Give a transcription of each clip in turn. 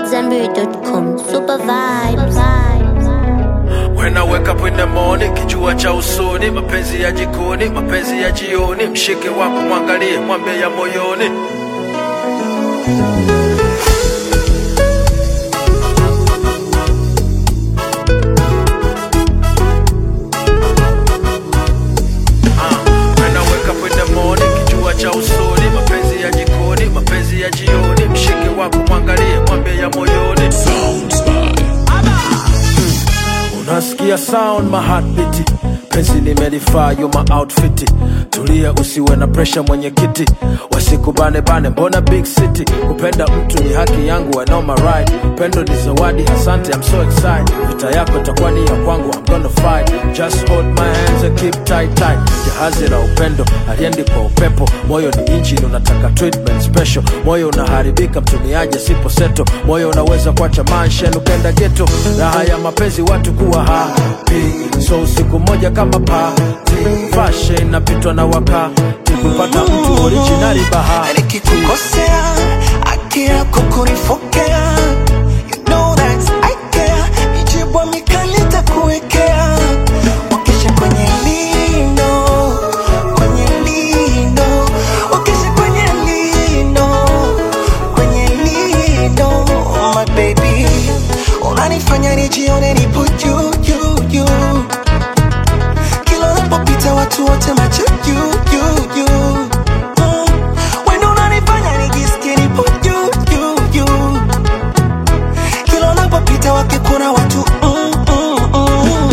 AmadZanbury.com. Super vibes. When I wake up in the morning, kijua cha usoni, mapenzi ya jikoni, mapenzi ya jioni, mshike wako mwangalie, mwambie ya moyoni. Ah, when I wake up in the morning, kijua cha usoni, mapenzi ya jikoni, mapenzi ya jioni, mshike wako mwangalie, mwambie ya moyoni. Unasikia sound my heartbeat penzi nimelifaa you my outfit tulia usiwe na pressure mwenyekiti wasikubane bane mbona big city kupenda mtu ni haki yangu I know my right pendo ni zawadi asante I'm so excited vita yako itakuwa ni ya kwangu I'm gonna fight just hold my hands and keep tight tight jahazi la upendo aliendi kwa upepo moyo ni engine unataka treatment special moyo unaharibika mtumiaje sipo seto moyo unaweza kuacha mansion ukenda geto raha ya mapenzi watu kuwa happy so usiku moja kama party fashion napitwa na wakati kupata mtu originali bahati nikikukosea haki yako kunifokea you know that I care mijibwa mikali takuwekea wakesha kwenye lino kwenye lino wakesha kwenye lino kwenye lino my baby unanifanya nijione nipo juu juu juu kila unapopita watu wote macho juu juu juu Mm. Wendo unanifanya nijisikie nipo juu juu juu kila unapopita wakikuna watu mm, mm, mm.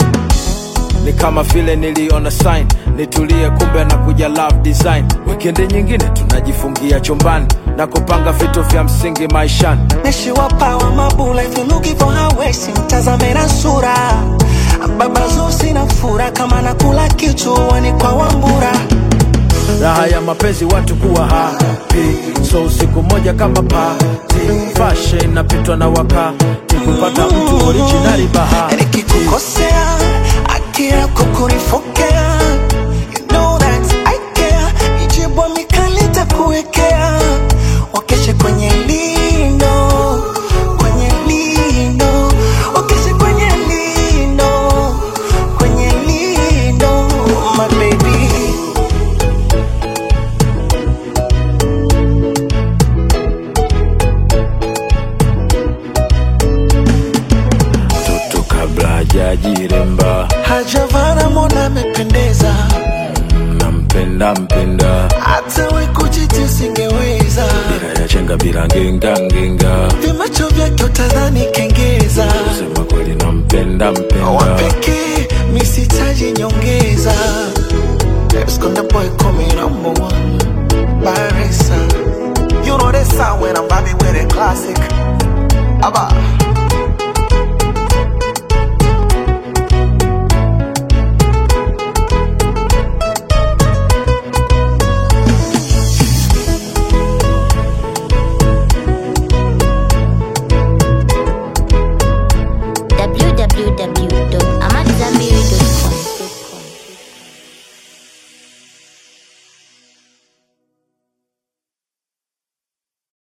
ni kama vile niliona sign nitulie kumbe na kuja love design wikendi nyingine tunajifungia chumbani na kupanga vitu vya msingi maishani nishiwapawa mabula if you looking for her waist mtazame na sura baba zusi na fura kama nakula kichuani kwa wambura raha ya mapenzi watu kuwa happy so usiku moja kama party fashion napitwa na wakati kupata mtu originali bahati nikikukosea haki yako kunifokea you know that I care mijibwa mikali takuwekea wakeshe kwenye lino kwenye lino wakeshe kwenye lino kwenye lino my baby mtoto kabla hajajiremba hajavana mona amependeza nampenda mpenda hata we kujiti usingeweza bila ya chenga bila ngenga ngenga vimacho vyake utadhani kengeza kusema kweli nampenda mpenda wapekee misitaji nyongeza Esconde boy call me number one Barisa You know this sound when I'm vibing with a classic Abba